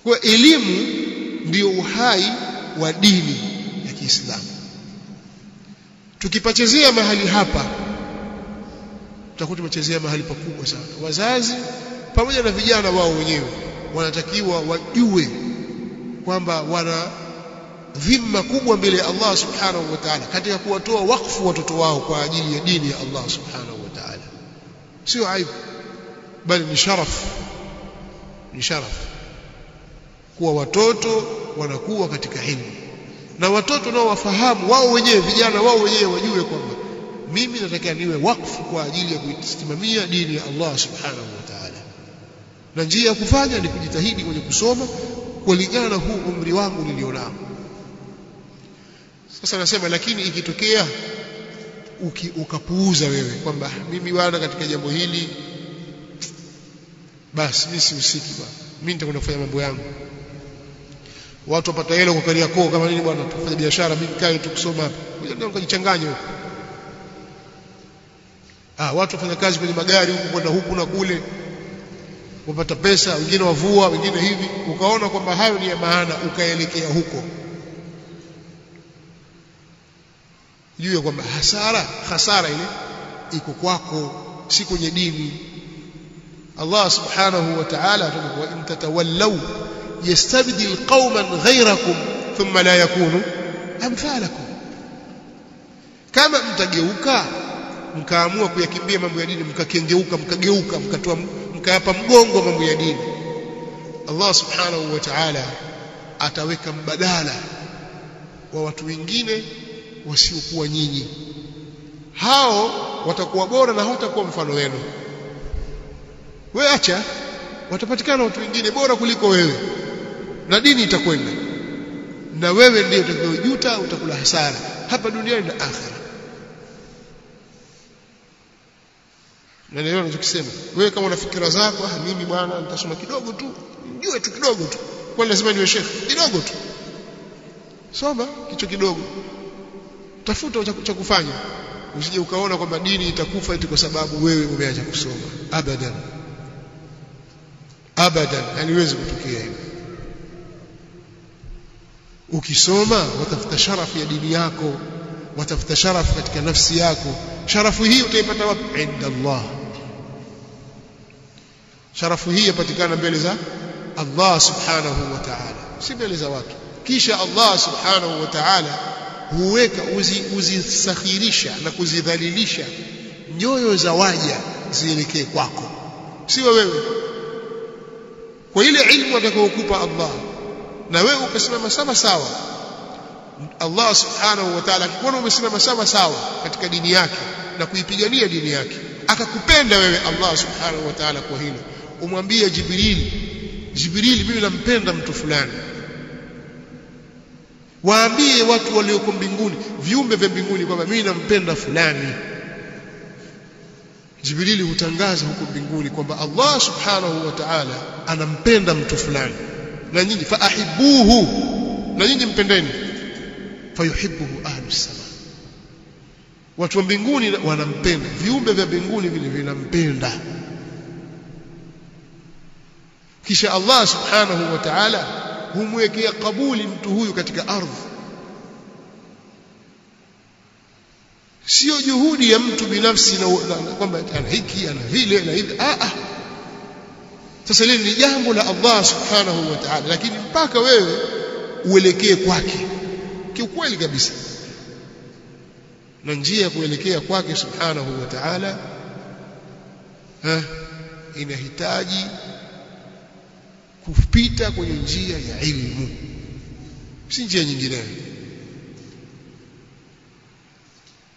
kwa elimu ndiyo uhai wa dini ya Kiislamu tukipachezea mahali hapa tutakuwa tumechezea mahali pakubwa sana wazazi pamoja na vijana wao wenyewe wanatakiwa wajue kwamba wana dhima kubwa mbele ya Allah subhanahu wa ta'ala katika kuwatoa wakfu watoto wao kwa ajili ya dini ya Allah subhanahu wa ta'ala sio aibu bali ni sharaf ni sharaf kuwa watoto wanakuwa katika ilmu na watoto nao wafahamu wao wenyewe vijana wao wenyewe wajue kwamba mimi nataka niwe wakfu kwa ajili ya kuisimamia dini ya Allah subhanahu wa ta'ala na njia ya kufanya ni kujitahidi kwenye kusoma kulingana na huu umri wangu nilionao sasa nasema lakini ikitokea uki, ukapuuza wewe kwamba mimi bwana katika jambo hili basi mimi sihusiki bwana mimi nitakwenda kufanya mambo yangu watu wapata hela kwa Kariakoo kama nini bwana tufanye biashara mimi kae tu kusoma hapa ngoja nikajichanganye huko ah watu wafanya kazi kwenye magari huku kwenda huku na kule wapata pesa wengine wavua wengine hivi ukaona kwamba hayo ni ya maana ukaelekea huko juu kwamba hasara hasara ile iko kwako si kwenye dini Allah subhanahu wa ta'ala atakuwa in tatawallaw yastabdil qauman ghayrakum thumma la yakunu amthalakum kama mtageuka mkaamua kuyakimbia mambo ya dini mkakengeuka mkageuka mkatoa mkayapa mgongo mambo ya dini Allah subhanahu wa ta'ala ataweka mbadala wa watu wengine wasiokuwa nyinyi hao watakuwa bora na hawatakuwa mfano wenu wewe acha watapatikana watu wengine bora kuliko wewe na dini itakwenda na wewe ndiye utakayojuta utakula hasara hapa duniani na akhera na leo ninachokisema wewe kama una fikira zako ah mimi bwana nitasoma kidogo tu nijue tu kidogo tu kwani lazima niwe shekhi kidogo tu soma kicho kidogo tafuta cha kufanya usije ukaona kwamba dini itakufa eti kwa sababu wewe umeacha kusoma abadan abadan haliwezi kutokea hivyo ukisoma watafuta sharafu ya dini yako watafuta sharafu katika nafsi yako sharafu hii utaipata wapi inda Allah sharafu hii yapatikana mbele za Allah subhanahu wa ta'ala si mbele za watu kisha Allah subhanahu wa ta'ala huweka uzisakhirisha na kuzidhalilisha nyoyo za waja zielekee kwako sio wewe kwa ile ilmu atakayokupa Allah na wewe ukasimama sawa sawa Allah subhanahu wa ta'ala akikuona umesimama sawa sawa katika dini yake na kuipigania dini yake akakupenda wewe Allah subhanahu wa ta'ala kwa hilo umwambie Jibril Jibril mimi nampenda mtu fulani waambie watu walioko mbinguni viumbe vya mbinguni kwamba mimi nampenda fulani Jibrili hutangaza huko mbinguni kwamba Allah subhanahu wa ta'ala anampenda mtu fulani na nyinyi faahibuhu na nyinyi mpendeni fayuhibbuhu ahlus sama watu wa mbinguni wanampenda viumbe vya mbinguni vile vinampenda kisha Allah subhanahu wa ta'ala humwekea kabuli mtu huyu katika ardhi sio juhudi ya mtu binafsi na, na, na kwamba ana hiki ana vile na hivi ah ah sasa lile ni jambo la Allah subhanahu wa ta'ala lakini mpaka wewe uelekee kwake kiukweli kabisa na njia ya kuelekea kwake subhanahu wa ta'ala inahitaji kupita kwenye njia ya ilmu si njia nyingineyo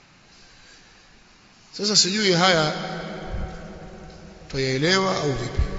sasa sijui haya twayaelewa au vipi